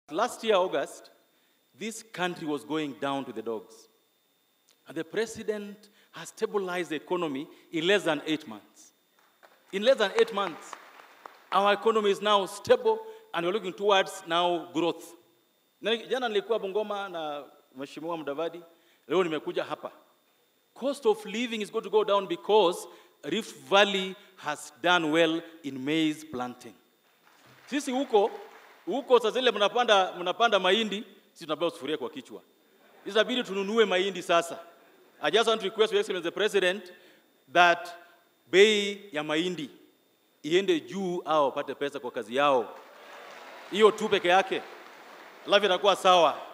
Last year, August, this country was going down to the dogs. And the president has stabilized the economy in less than eight months. In less than eight months, our economy is now stable and we're looking towards now growth. Na jana nilikuwa Bungoma na Mheshimiwa Mudavadi, leo nimekuja hapa. Cost of living is going to go down because Rift Valley has done well in maize planting. Sisi huko huko sasa ile mnapanda mnapanda mahindi, sisi tunapewa sufuria kwa kichwa. Itabidi tununue mahindi sasa. I just want to request Your Excellency the President that bei ya mahindi iende juu au wapate pesa kwa kazi yao. Hiyo tu peke yake, alafu itakuwa sawa.